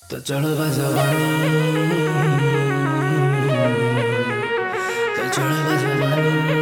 तो चढ़वा जवानी तो चढ़वा जवानी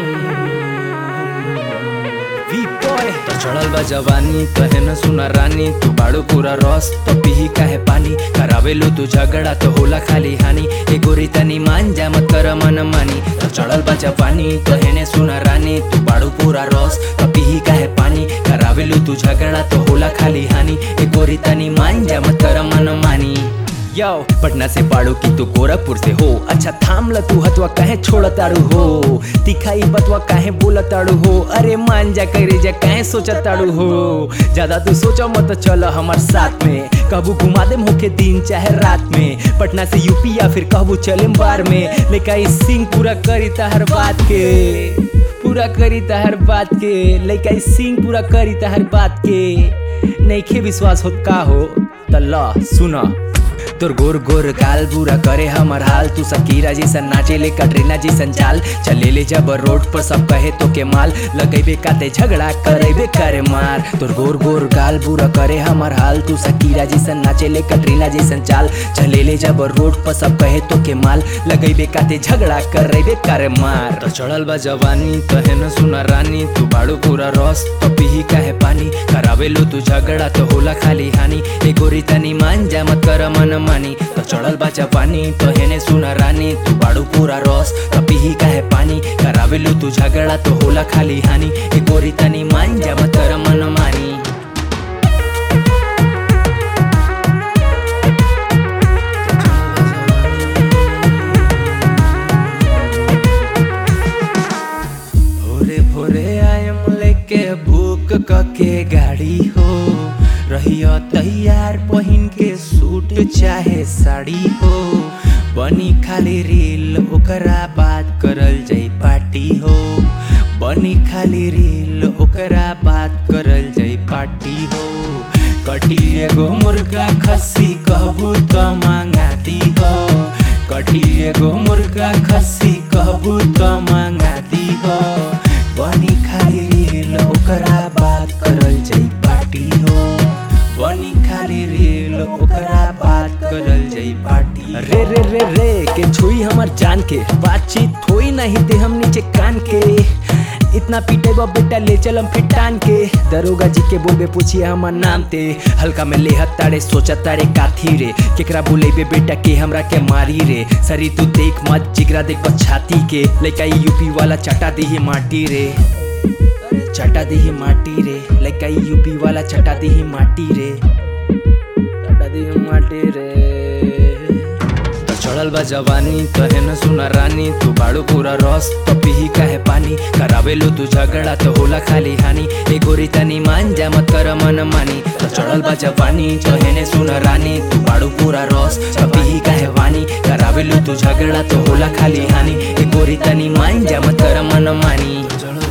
वी बॉय तो चढ़ल बा जवानी कहे न सुना रानी तू बाड़ू पूरा रस तो पीही काहे पानी करावेलो तू झगड़ा तो होला खाली हानि ए गोरी तनी मान जा मत कर मन मानी तो चढ़ल बा जवानी कहे न सुना रानी तू बाड़ू पूरा रस तो पीही काहे पानी करावेलो तू झगड़ा तो होला खाली हानि ए गोरी तनी मान जा मत कर मन मानी यो पटना से पाड़ो की तू गोरखपुर से हो अच्छा थाम ल तू हतवा काहे छोड़ ताड़ू हो दिखाई बतवा काहे बोल ताड़ू हो अरे मान जा करे जा काहे सोच ताड़ू हो ज्यादा तू सोचा मत चल हमार साथ में कबू घुमा दे होके दिन चाहे रात में पटना से यूपी या फिर कहबू चले बार में लेका सिंह पूरा करी तहर बात के पूरा करी तहर बात के लेका सिंह पूरा करी तहर बात के नईखे विश्वास होत का हो त ल सुना तोर गोर गोर गाल बुरा करे हमर हाल तू सकीरा जैसन नाचे ले कटरीना जैसन चाल चले ले जब रोड पर सब कहे तो के माल लगेबे काते झगड़ा करेबे करे मार तोर गोर गोर गाल बुरा करे हमर हाल तू सकीरा जैसन नाचे ले कटरीना जैसन चाल चले ले जब रोड पर सब कहे तो के माल लगेबे काते झगड़ा करेबे करे मार तो चढ़ल बा जवानी कहे न सुना रानी तू बाड़ू पूरा रस तो पीही काहे पानी करावे लो तू झगड़ा तो होला खाली हानि ए गोरी तनी मान जा मत कर मन मानी तो चढ़ल बा जवानी तो हेने सुना रानी तू बाड़ू पूरा रस तो पीही काहे पानी करावे लो तू झगड़ा तो होला खाली हानि ए गोरी तनी मान जा मत कर मन मानी भोरे भोरे आयम लेके भूख कके गाड़ी हो रहियो तैयार पहिन के सूट चाहे साड़ी हो बनी खाली रील ओकरा बात करल जाई पार्टी हो बनी खाली रील ओकरा बात करल जाई पार्टी हो कटी एगो मुर्गा खस्सी कहबू तो मांगाती हो कटी एगो मुर्गा खस्सी कहबू तो मांगाती हो बनी खाली रील ओकरा बात करल जाई पार्टी हो बनी खाली रील ओकरा बात करल जाई पार्टी रे रे रे रे के छुई हमर जान के बातचीत होई नहीं दे हम नीचे कान के इतना पीटे बा बेटा ले चलम फिर टान के दरोगा जी के बोलबे पूछिए हमर नाम ते हल्का में ले तारे सोचा तारे काथी रे केकरा बुलेबे बेटा के हमरा के मारी रे सरी तू देख मत जिगरा देख बस छाती के लइका ई यूपी वाला चटा दी माटी रे चटा दी माटी रे लइका ई यूपी वाला चटा दी माटी रे चटा दी माटी रे तो चढ़ल बा जवानी कहे न सुना रानी तू बाड़ू पूरा रस तो पीही काहे पानी करावे लो तू झगड़ा तो होला खाली हानि ए गोरी तनी मान जा मत कर मन मानी तो चढ़ल बा जवानी कहे न सुना रानी तू बाड़ू पूरा रस तो पीही काहे पानी करावे लो तू झगड़ा तो होला खाली हानि ए गोरी तनी मान जा मत कर मन मानी चढ़ल